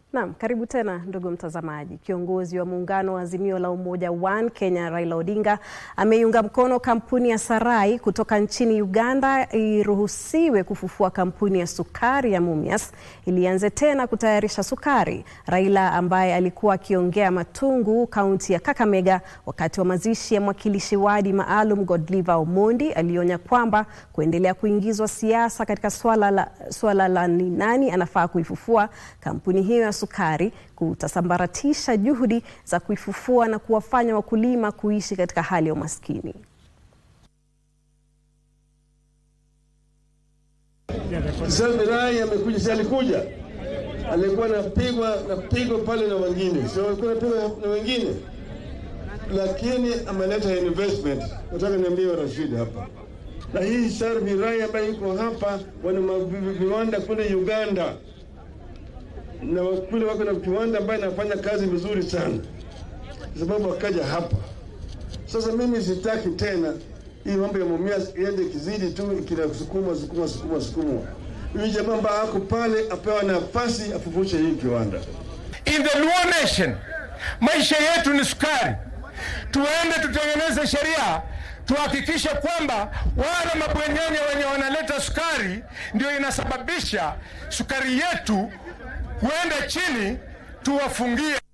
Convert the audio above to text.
Naam, karibu tena ndugu mtazamaji. Kiongozi wa muungano wa Azimio la Umoja One Kenya Raila Odinga ameiunga mkono kampuni ya Sarai kutoka nchini Uganda iruhusiwe kufufua kampuni ya sukari ya Mumias ili ianze tena kutayarisha sukari. Raila ambaye alikuwa akiongea Matungu, kaunti ya Kakamega, wakati wa mazishi ya mwakilishi wadi maalum Godliver Omondi alionya kwamba kuendelea kuingizwa siasa katika swala la, swala la ni nani anafaa kuifufua kampuni hiyo ya sukari kutasambaratisha juhudi za kuifufua na kuwafanya wakulima kuishi katika hali ya umaskini. Sasa Rai amekuja, si alikuja, alikuwa anapigwa napigwa pale na wengine, sio alikuwa anapigwa na wengine, lakini ameleta investment. Nataka niambie Rashid hapa na hii Sarvi Rai ambayo iko hapa, wana viwanda kule Uganda na kule wako na kiwanda ambayo inafanya kazi vizuri sana, kwa sababu wakaja hapa. Sasa mimi sitaki tena hii mambo ya Mumias iende kizidi tu kinasukuma sukuma sukuma sukuma. Huyu jamaa ambaye ako pale apewa nafasi afufushe hii kiwanda. In the Luo Nation, maisha yetu ni sukari. Tuende tutengeneze sheria tuhakikishe kwamba wale mabwenyenye wenye wanaleta sukari ndio inasababisha sukari yetu kuenda chini, tuwafungie.